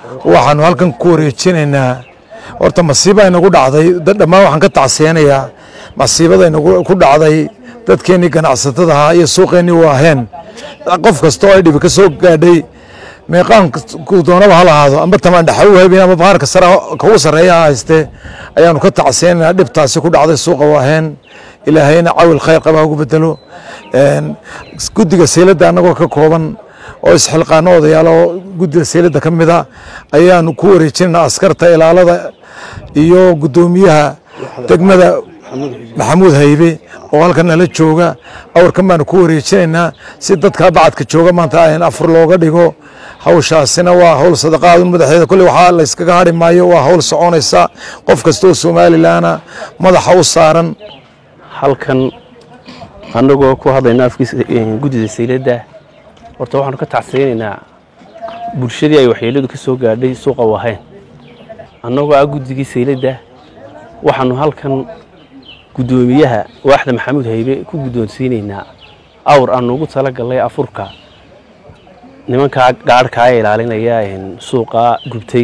waxaanu halkan ku wareejinaynaa horta masiiba inagu dhacday dhammaan waxaan ka tacsiyanayaa masiibada inagu ku dhacday dadkeennii ganacsatada ahaa iyo suuqeennii waaheen qof kasta oo ay dhibi ka soo gaadhay meeqaanku doonaba ha lahaado amba tamaandhaxa u habin ama bahaarka sare kugu sarreeya ha haystee ayaanu ka tacsiyanaynaa dhibtaasi ku dhacday suuqa waaheen ilaahayna cawil khayr qaba ugu bedelo guddiga sayladda annagoo ka kooban oo isxilqaano odayaalo guddida sayladda ka mida ayaanu ku wareejinaynaa askarta ilaalada iyo guddoomiyaha degmada maxamuud haybe oo halkan nala jooga awrkan baanu ku wareejinaynaa si dadka bacadka jooga maanta ayn afur looga dhigo hawshaasina waa hawl sadaqaadun madaxeeda kolley waxaa la yskaga hadhi maayo waa hawl soconaysa qof kasta oo somalilanna madaxa u saaran halkan annagoo ku hadlayna afkiisa guddida sayladda horta waxaanu ka tacsiyaynaynaa bulshadii ay waxyeeladu ka soo gaadhay suuqa wahayn annagoo ah guddigii sayladda waxaanu halkan guddoomiyaha waaxda maxamuud haybe ku guddoonsiinaynaa awr aanu ugu tala gallay afurka nimankaa gaadhkaa ee ilaalinaya suuqa gubtay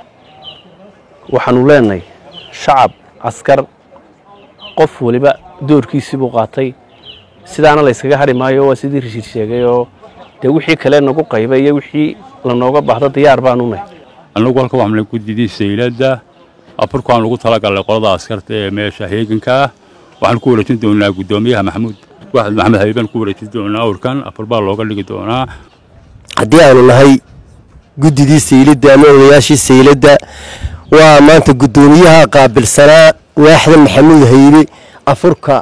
waxaanu leenahay shacab askar qof waliba doorkiisii buu qaatay sidaana la yskaga hadhi maayo waa sidii rashiid sheegay oo dee wixii kale nagu qayba iyo wixii lanooga baahdo diyaar baanu nahay annagu halka waxaan nala gudidii sayladda afurkaan lagu talagalnay qolada askarta ee meesha heeganka ah waxaan ku wareejin doonaa guddoomiyaha maxamuud waaxid maxamed habiibaan ku wareejin doonaa awrkan afur baa looga dhigi doonaa haddii aanu nahay guddidii sayladda ama odayaashii sayladda waa maanta guddoomiyaha qaabilsanaa waaxda maxamuud haybe afurka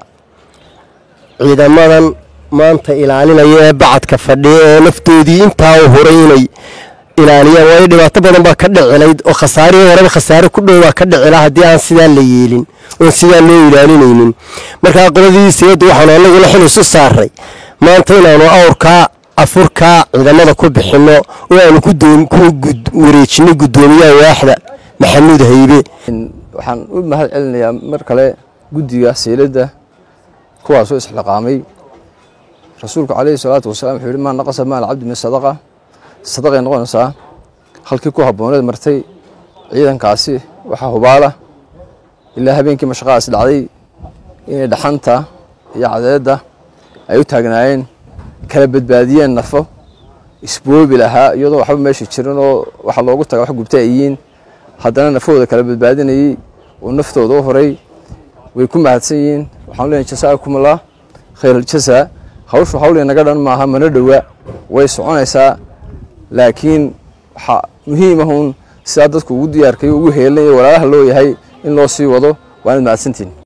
ciidamadan maanta ilaalinaya ee bacadka fadhiya ee naftoodii intaa u huray inay ilaaliyaan waayo dhibaato badan baa ka dhicilayd oo khasaarihii horeba khasaare ku dhow baa ka dhicila haddii aan sidaa la yeelin oon sidaa loo ilaalinaynin markaa qoladii sayladda waxaanu annaguna xil isu saaray maanta inaanu awrkaa afurkaa ciidamada ku bixinno oo aanu ku wareejinno guddoomiyaha waaxda maxamuud haybe waxaan u mahad celinayaa mar kale guddiga sayladda kuwaasoo isxilqaamay rasuulku calayhi salaatu wasalaam wuxuu yihi maa naqasa maal cabdi min sadaqa sadaqay noqonaysaa halkii ku habbooneed martay ciidankaasi waxaa hubaala ilaa habeenkii mashaqadaas dhacday inay dhaxanta iyo cadeedda ay u taagnaayeen kala badbaadiyeen nafo isboobi lahaa iyadoo waxba meesha jirin oo waxa loogu taga wax gubta ay yihiin haddana nafahooda kala badbaadinayey oo naftooda u horay way ku mahadsan yihiin waxaan leenahay jasaakum allah khayr aljasaa hawshu hawl inaga dhan maaha mana dhowa way soconaysaa laakiin waxaa muhiim ahun sidaa dadku ugu diyaarkayo ugu heelinaya walaalaha loo yahay in loo sii wado waanad mahadsantiin